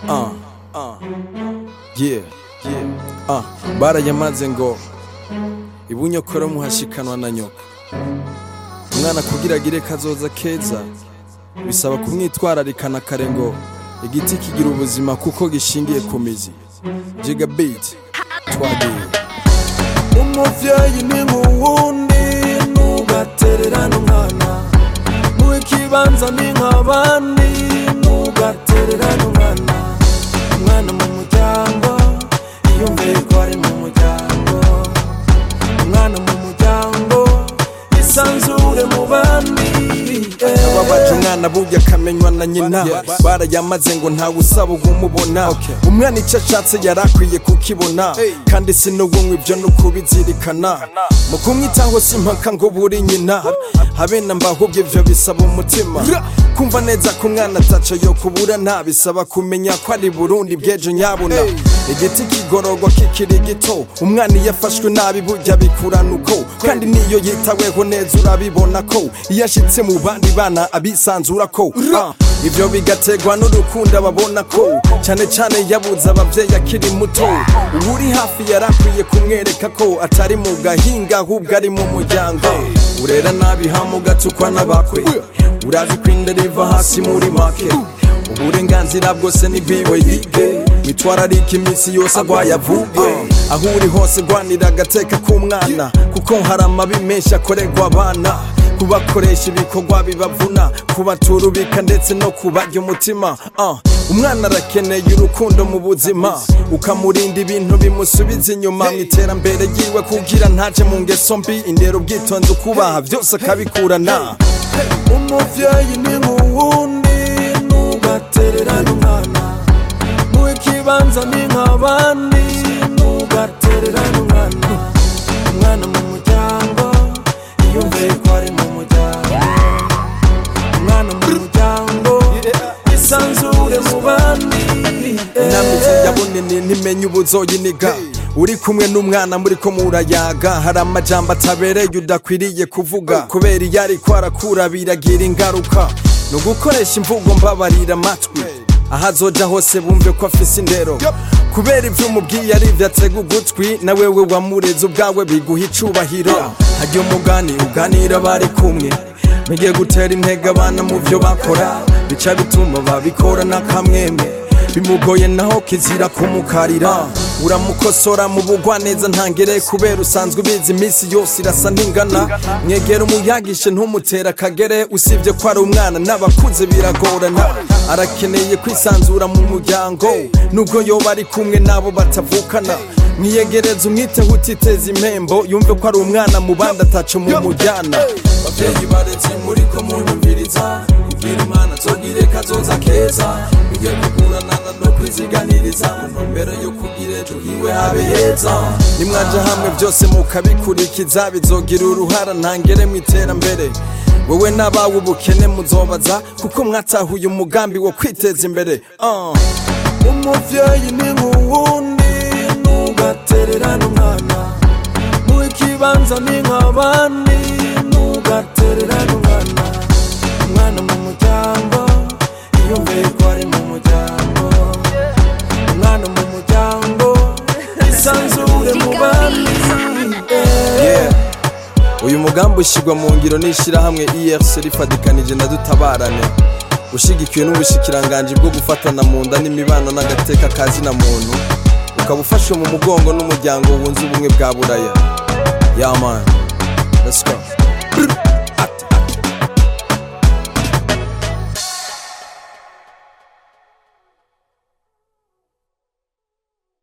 uh, uh, yeah, yeah, uh, barayamaze ngo ibunyokoro muhashikanwa na nyoko umwana kugira agire kazoza keza bisaba kumwitwararikana kare ngo igiti kigira ubuzima kuko gishingiye ku mizi jiga beat twagiye umuvyeyi ni nk'uwundi ntugatererane umwana muhe ikibanza ni nk'abandi ntugatererane umwana umwana mu muryango yiyumviye ko ari mu muryango umwana mu muryango isanzure mu bandi eh. babaje umwana burya akamenywa na nyina barayamaze ngo ntawe usaba umubona umwana icyo ashatse yari akwiye kukibona kandi si n'ubumwe ibyo ni ukubizirikana mu kumwitaho si impaka ngo buri nyina habe na mbahubwo ibyo bisaba umutima kumva neza ko umwana ataco yo kubura nta bisaba kumenya ko ari burundi bw'ejo nyabuna igiti kigororwa kikiri gito umwana iyo afashwe nabi burya bikurana uko kandi niyo yitaweho neza urabibona ko iyo ashitse mu bandi bana abisanzura ko Ah, ivyo bigategwa n'urukundo ababona ko cyane cyane yabuze abavyeyi akiri muto uwuri hafi yari akwiye kumwereka ko atari mu gahinga ahubwo ari mu muryango urera nabi hamu gatukwa n'abakwe urazi ko inda riva hasi muri make uburenganzira bwose ni bwiwe yige mitwararika iminsi yose agwaye avuge aho uri hose rwanira agateka k'umwana kuko hari amabi menshi akorerwa abana kubakoresha ibikorwa bibavuna kubaturubika ndetse no kubarya umutima Ah, umwana arakeneye urukundo mu buzima ukamurinda ibintu bimusubiza inyuma mu iterambere ryiwe kugira ntaje mu ngeso mbi indero ubwitonzi ukubaha byose akabikurana umuvyeyi ni nk'uwundi ntugatererane umwana muhe ikibanza ni nk'abandi ntugatererane umwana umwana mu muryango yiyumviye ko ari mu muryango umwana mu muryango isanzure mu bandi inamizi ya bunini ntimenye ubuzoyiniga uri kumwe n'umwana muri ko murayaga hari amajambo atabereye udakwiriye kuvuga kubera iyo ariko arakura biragira ingaruka ni ugukoresha imvugo mbabarira amatwi aho azoja hose bumve ko afise indero kubera ivyo umubwiye ari ivyo atega ugutwi na wewe wamureze ubwawe biguha icubahiro harya umugani uganira bari kumwe mugiye gutera intege abana mu byo bakora bica bituma babikora n'akamwemwe bimugoye naho kizira kumukarira uramukosora mu bugwa neza ntangere kubera usanzwe ubizi iminsi yose irasa ntingana mwegera umuyagishe ntumutere akagere usibye ko ari umwana n'abakuze biragorana arakeneye kwisanzura mu muryango nubwo yoba ari kumwe n'abo batavukana mwiyegereza umwiteho utiteza impembo yumve ko ari umwana mu bandi ataco mu mujyana babyeyi baretse muri ko munyumviriza kubwira imana tugire kazoza keza bijye kuguranana no kwiziganiriza mu ntumbero yo kugira ejo hiwe habe heza nimwaje hamwe byose mukabikurikiza bizogira uruhara ntangere mu iterambere wowe n'abawe ubukene muzobaza kuko mwatahuye umugambi wo kwiteza imbere Ah. umuvyeyi ni nk'uwundi ntugatererane umwana muhe ikibanza ni nk'abandi ntugatererane umwana umwana mu muryango yiyumviye ko ari mu muryango umwana mu muryango isanzure mu bandi eh. Yeah. uyu mugambi ushyirwa mu ngiro n'ishyirahamwe erc rifatikanije na dutabarane ushyigikiwe n'ubushikiranganji bwo gufatana mu nda n'imibano n'agateka ka zina muntu ukaba ufashwe mu mugongo n'umuryango wunze ubumwe bwa buraya yamani